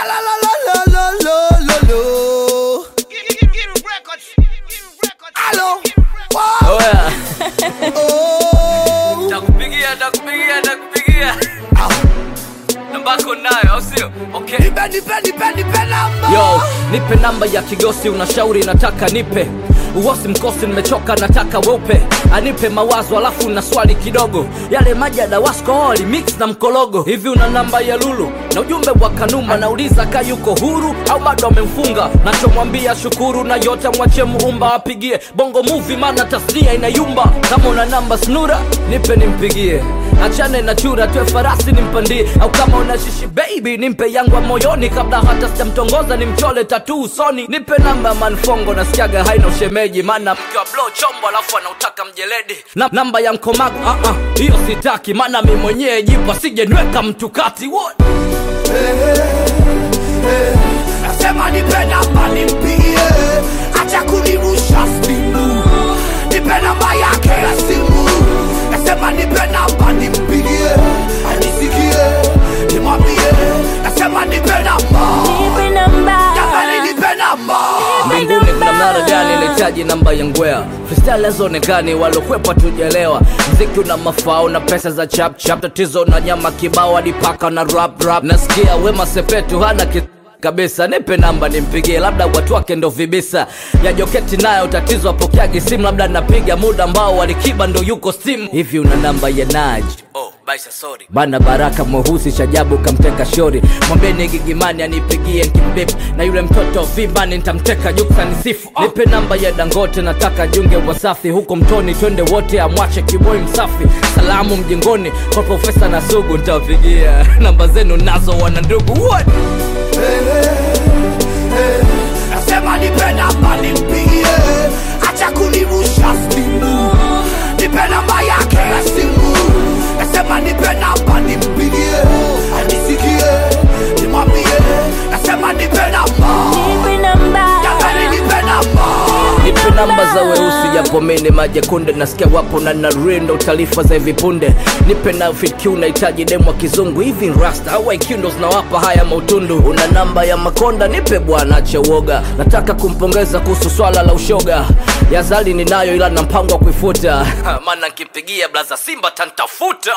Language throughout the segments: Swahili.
la la la la la la la. Alo. Wow. Oya, Oh. takupigia takupigia takupigia Ah. nambako nayo au sio? Okay. Nipe nipe nipe nipe namba. Yo, nipe namba ya kigosi, unashauri nataka nipe uosi mkosi, nimechoka nataka weupe, anipe mawazo alafu na swali kidogo, yale maji ya dawasko wali mix na mkologo. Hivi una namba ya Lulu na ujumbe wa Kanuma, nauliza ka yuko huru au bado amemfunga? Nachomwambia shukuru na yote mwache muumba apigie bongo movie, maana tasnia inayumba. Kama una namba snura nipe nimpigie, achane na chura twe farasi nimpandie, au kama una shishi baby nimpe yangu ya moyoni, kabla hata sijamtongoza nimchole tatu usoni. Nipe namba ya manfongo, nasikiaga haina ushemeji, maana mke wa blow chombo alafu anautaka mjeledi. Na, namba ya mkomago ah ah, hiyo sitaki, maana mi mwenyewe jipa sije nweka mtu kati What? Nasema nipe namba nimpigie, acha kunirusha simu. Nipe namba yake ya simu. Nasema nipe namba nimpigie, anisikie, nimwambie. Nasema nipe namba, Nipe namba. jamani nipe namba. mbinguni kuna mnara gani nahitaji namba ya ngwea freestyle hazonekani walokwepa tujelewa mziki una mafao na pesa za chap chap tatizo na nyama kibao hadi paka na rap rap nasikia wema sepetu hana ki kabisa nipe namba nimpigie labda watu wake ndo vibisa ya joketi nayo tatizo apokeagi simu labda napiga muda ambao walikiba ndo yuko simu hivi una namba ya naj oh, baisa sorry. bana baraka mweusi shajabu kamteka shori mwambeni gigimani anipigie nkibip na yule mtoto vibani ntamteka juksa nisifu oh. nipe namba ya dangote nataka junge wasafi huko mtoni twende wote amwache kiboi msafi salamu mjengoni kwa profesa na sugu ntawapigia namba zenu nazo wana ndugu What? Nasema nipe namba nimpigie, acha kunirusha simu. Nipe namba yake ya simu. Nasema nipe namba nimpigie, anisikie, nimwambie. Nasema nipe namba, Nipe namba. jamani nipe namba. nipe namba za weusi japo mene majekunde nasikia wapo na narindo taarifa za hivi punde nipe na fitq unahitaji demu wa kizungu hivi rasta au IQ ndo zinawapa haya mautundu una namba ya makonda nipe bwana ache uoga nataka kumpongeza kuhusu swala la ushoga yazali ninayo ila na mpango wa kuifuta maana nkipigia blaza simba tantafuta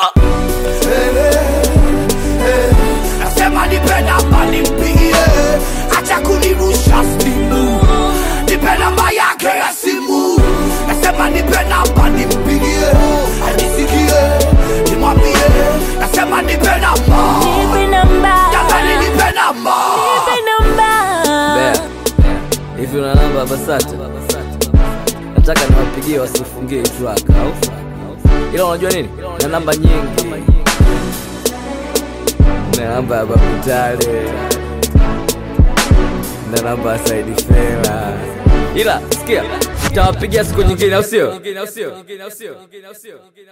Nasema nipe namba nimpigie, acha kunirusha simu. Nipe namba yake ya simu. Nasema nipe namba nimpigie, anisikie, nimwambie. Nasema nipe namba, Nipe namba. jamani nipe namba. Nipe namba. Bea, hivi una namba ya basata nataka niwapigie wasifungie hii track au ila unajua nini na namba nyingi na namba ya babutale na namba ya saidi fela ila sikia tawapigia siku nyingine au sio